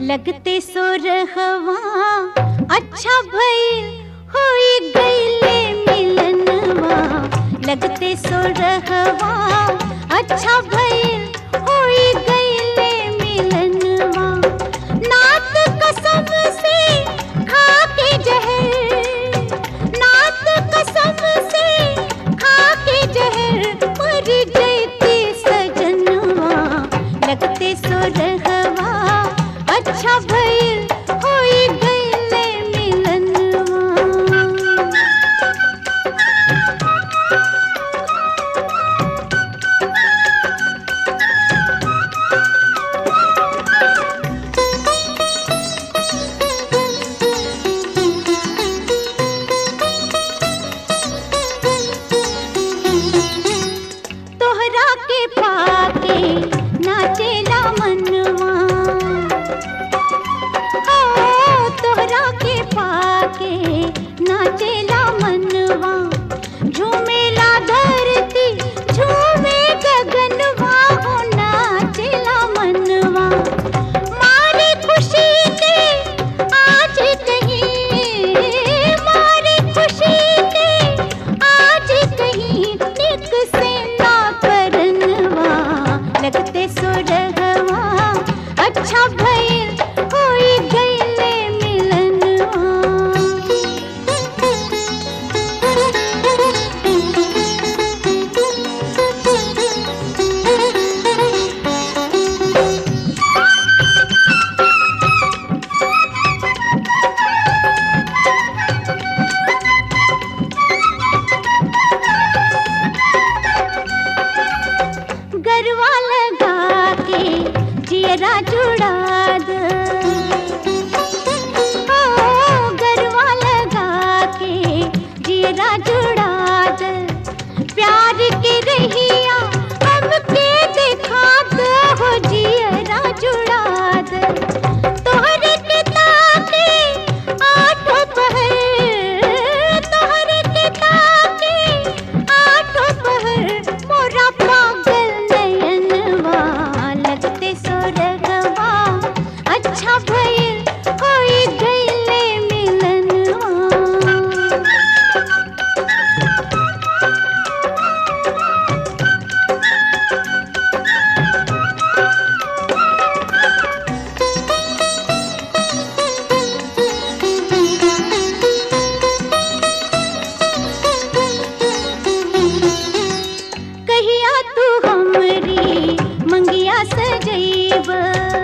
लगते सो रहवा अच्छा भइल होई गईले मिलनवा लगते सो रहवा अच्छा भइल होई गईले मिलनवा नात कसम से खा के जहर नात कसम से खा के जहर मर जैती सजनवा लगते सो रहवा अच्छा भइल होई गईले मिलनवा तोहरा के पाके नाचेला मनवा हो तोहरा के पाके नाचेला मनवा झूमेला धरती झूमे गगनवा हो नाचेला मनवा मारे खुशी के आज कहीं मारे खुशी के आज कहीं निक से ना करनवा लगते सुरगवा अच्छा भइल होई गईले मिलनवा गरवा लगा के जियरा जुड़ा द ओ, गरवा लगा के जियरा जुड़ा द प्यार के रहिया हमके दिखा द हो जियरा जुड़ा द तोहरे के ताके आठों पहर तोहरे के ताके आठों पहर मोरा पागल नयनवा लगते सोरगवा अच्छा भइल होई गईले मिलनवा कहिया तू हमरी मंगिया सजैब